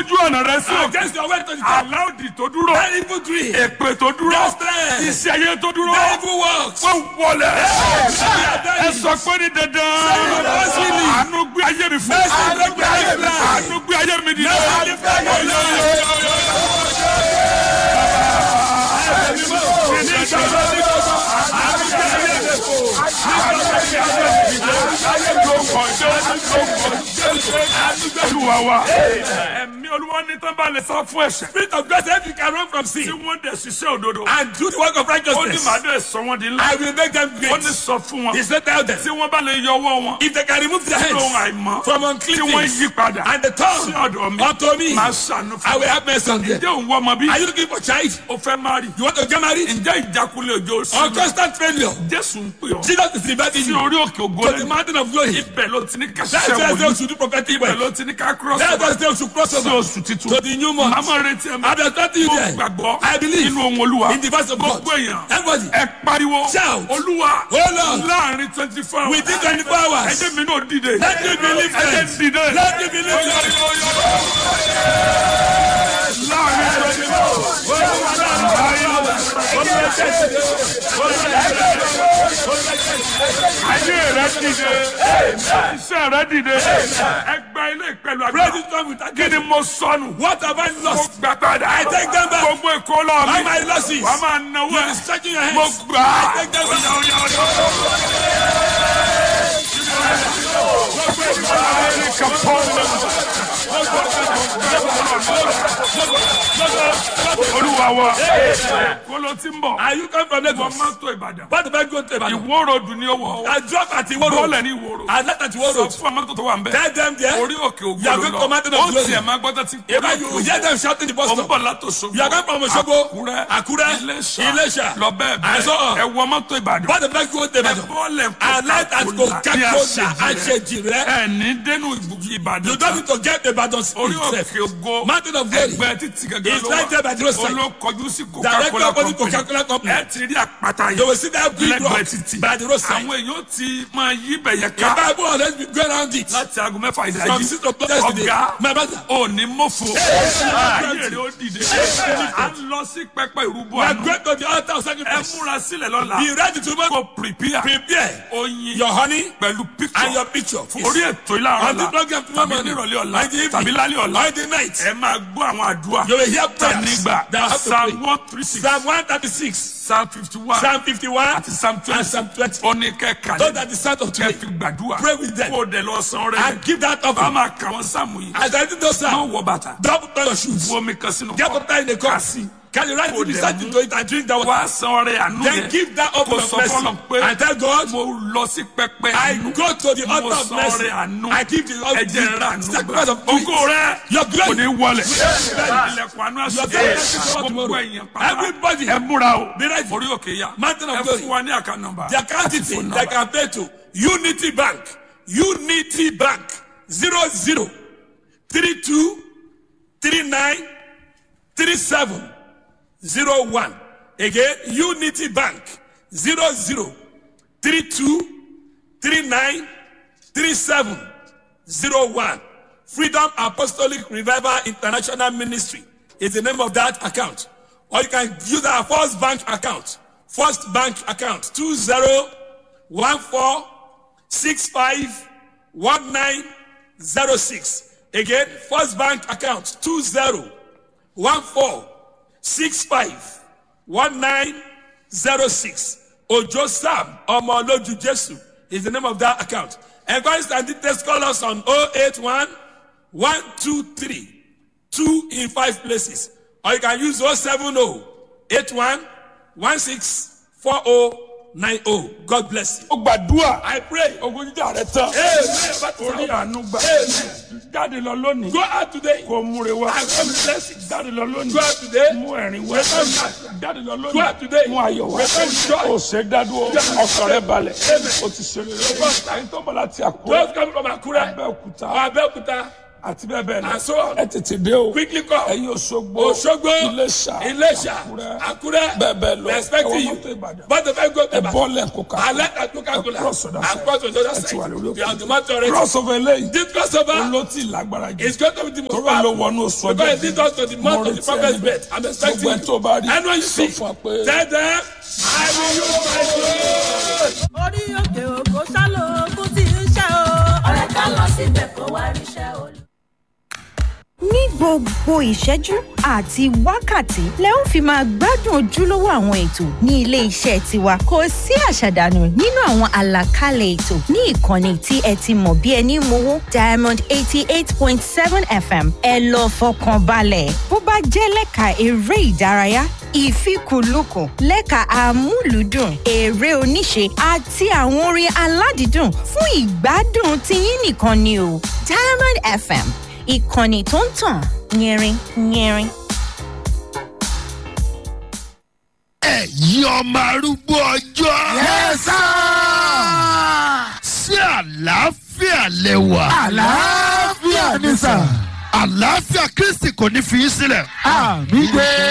ojú ọ̀nà rẹ sí òkè against your way to the top. aláòdì tó dúró That evil dream. èpè tó dúró That strength. iṣẹ́ ayé tó dúró That evil works. wọ́n wọlé ẹ Ẹ sọ pé ní dandan àánú gbé ayé mi fún Àánú gbé ayé mi fún. àánú gbé ayé mi dìde. Àánú gbé ayé mi dìde. Olúwa wa ẹ̀mí olúwa ní tán bá lè sá fún ẹ̀ṣẹ̀ Spirit of grace, if you can run from tí sin wọ́n dẹ̀ ṣiṣẹ́ òdodo and do the work of ó ní righteousness, màá dẹ̀ sọ wọ́n di ńlá I will make them ó great. ní sọ fún wọn He said, tell them, tí wọ́n bá lè yọ ọwọ́ wọn if they can remove their lóhun hands àìmọ́ from tí unclean wọ́n things yí padà and the sí tongue ọ̀dọ̀ mi unto me, máa ṣàánú I fún will have mercy on them. ǹjẹ́ òun wọ́ ọmọ bí Are you looking for child? o fẹ́ má rí You want to get married? ǹjẹ́ ìjákulẹ̀ òjò sí Or constant failure? Jésù ń pè ọ́ Jesus is inviting sí you orí òkè ògo to the lẹ́nu mountain of glory. ibẹ̀ ló ti ní ká That's ṣiṣẹ́ why they wòlíì should do prophetic ibẹ̀ work. ló ti ní ká cross That's over why they should cross sí over oṣù titun to the new month. màmá retí ẹ̀ I'm expecting you mo there. gbàgbọ́ I believe nínú ohun olúwa in the voice of God. gbogbo èèyàn Everybody, ẹ pariwo Shout. olúwa Oh Lord. láàrin twenty four hours within 24 hours, ẹjẹ mi náà dìde let me be ẹjẹ lifted. dìde Let me be lifted. láàrin twenty four ayé rẹ dìde iṣẹ́ rẹ dìde ẹgbẹ́ ilé ìpẹ̀lú Praise àgbà His name with kí again. ni mo sọnù What have I mo lost? gbà padà I take them back. gbogbo èkó lọ All mi my losses. wàá máa náwó You ẹ are stretching your mo hands. gbà á. I take them back. Oya, oya, oya. olúwa wa kóló tí ń bọ̀ Are you come from wọ́n Lagos? máa tó ìbàdàn What have I gone to Ibadan? ìwó ròdù ní owó I drop at Iwo Road. bọ́ọ̀lẹ̀ ní ìwó ròdù I left at Iwo sọ Road. fún amátò tó wà ń bẹ̀ Tell them there. orí òkè ògbó You are ló going to lọ mountain of ó glory. tiẹ̀ máa gbọ́dọ̀ tí If I you hear them shouting the bus ó ń stop. bọ̀ látòṣogbo You are going from Osogbo, àkúrẹ́ Àkúrẹ́, iléṣà Iléṣà, lọ bẹ́ẹ̀ and so on. bẹ́ẹ̀ ẹ wọ mọ́tò ìbàdàn What have I gone to ẹ Ibadan? bọ́ọ̀lẹ̀ I left at Coca-Cola. I said, Jire. ẹ ní dénú ìbàdàn You don't need to get Ibadan orí itself. òkè ògo Mountain of glory. ẹgbẹ́ títí gẹ́gẹ́ It's right there by the roadside. olókọjú sí Directly coca-cola opposite company Coca-Cola company. ẹ ti rí àpáta You yìí will see that big rock lẹ́gbẹ̀ẹ́ títì by the roadside. àwọn èèyàn ti máa yí bẹ̀yẹ The ká Bible always be go around it. láti aago mẹ́fà From ìdájí six o'clock yesterday. ọ̀gá My brother. òní mọ́fò ayé rẹ̀ ó dìde à ń lọ sí pẹpẹ ìrúbọ We are àná going to the altar of ẹ sacrifice. múra sílẹ̀ lọ́la Be ready to make kó prepare prepare oyin your honey pẹ̀lú and picture your picture. orí ètò ìlànà On the ọ̀la program tomorrow tàbí morning. nírọ̀lẹ́ ọ̀la On the evening. tàbí lálẹ́ ọ̀la On the night. ẹ máa gbọ́ àwọn àdúrà You will hear ta prayers nígbà that have to psalm pray. one three six Psalm 136, psalm fifty one Psalm 51, àti psalm and twenty Psalm 20. oníkẹ́kà Those are the sound of kẹ́ today. fi gbàdúrà Pray with them. kó o dẹ̀ lọ san rẹ̀ And give that bá offering. máa kà wọ́n sáàmù yìí As I did those má sound, wọ bàtà double down your shoes. bu omi kan sínú Get kọ́ up there in the cup. Kasi. Can you write Kó the dẹ̀ start mú. into it and drink that water? wá san rẹ̀ àánú Then yẹn give that kó offering of sọ fọlọ́ mercy. pé And tell God, mo lọ sí pẹpẹ I àánú go to the mo altar of san mercy. rẹ̀ àánú I give the ẹ̀jẹ̀ rẹ̀ àánú sacrifice gbà of praise. ògo rẹ̀ Your kò glory. ní wọlé ilẹ̀kùn àánú Your àṣẹ glory is coming gbogbo tomorrow. ẹ̀yìn pátá Everybody, ẹ múra o be ready. orí òkè yá Mountain of ẹ glory. fún wa ní àká nọ́mbà The account detail they can pay to Unity Bank. Unity Bank. Zero zero three two three nine three seven zero one. Again, Unity Bank. Zero zero three two three nine three seven zero one. Freedom Apostolic Revival International Ministry is the name of that account. Or you can use our First Bank account. First Bank account two zero one four six five one nine zero six. Again, First Bank account two zero one four six five one nine zero six. Ojo Sam Omoloju Jesu is the name of that account. Enquiries and details call us on 081 123 2 in 5 places. Or you can use 070 81 16 4090. God bless you. ó gbàdúrà I pray. ogun jíjà rẹ tán orí àánú gbà jáde lọ lónìí Go out today. kó múre wá I come with blessings. jáde lọ lónìí Go out today. mú ẹ̀rín wá jáde lọ Go out lónìí today. mú ayọ̀ wá o ṣe dádúró ọkàn rẹ balẹ̀ o ti ṣe rere ẹni tó bọ̀ láti àkúrẹ́ Those coming from Akure abẹ́òkúta or Abeokuta, àti bẹ́ẹ̀ bẹ́ẹ̀ lọ and so on. ẹ tètè dé o Quickly come. ẹ̀yin Òṣogbo Òṣogbo, Iléṣà Iléṣà, Àkúrẹ́ Àkúrẹ́, bẹ́ẹ̀ bẹ́ẹ̀ lọ we expect ẹ wọ you. mọ́tò Ìbàdàn But the very good ẹ bọ́ọ̀lù ẹ̀kọ́ ká I like that Coca-Cola. Ẹ cross on that And side. cross on the other ẹ ti wà side. lórí We are òkè the matter already. crossover eléyìí This crossover olótì lágbára jù is going to be the most tọ́rọ ló powerful. wọnú oṣù ọjọ́ Because it leads us to the month of the prophet's birth. I'm expecting gbogbo ẹ̀ tó bá rí you. Anyone you sọ see, fún wa pé tell them, I will use my glory. orí òkè òkò sálò ogún tí ń ṣe o. ọ̀rẹ́ ká lọ síbẹ̀ kó wá ríṣẹ́ olú. ní gbogbo ìṣẹ́jú àti wákàtí lẹ ó fi máa gbádùn ojúlówó àwọn ètò ní ilé iṣẹ́ tiwa kò sí àṣàdànù nínú àwọn àlàkalẹ̀ ètò ní ìkànnì tí ẹ ti mọ̀ bí ẹni mowó diamond eighty eight point seven fm ẹ lọ fọkàn balẹ̀ bó bá jẹ́ lẹ́ka eré ìdárayá ìfikùnlukùn lẹ́ka amúlùúdùn eré oníṣe àti àwọn orin aládìídùn fún ìgbádùn tiyín nìkan ni o diamond fm ìkànnì tó ń tàn yẹrin yẹrin. ẹ̀yin ọmọ arúgbó ọjọ́. yẹ́sà. sí àlàáfíà lẹ́wà. àlàáfíà ni sà. àlàáfíà kristi kò ní fi í sílẹ̀. àmì gbé.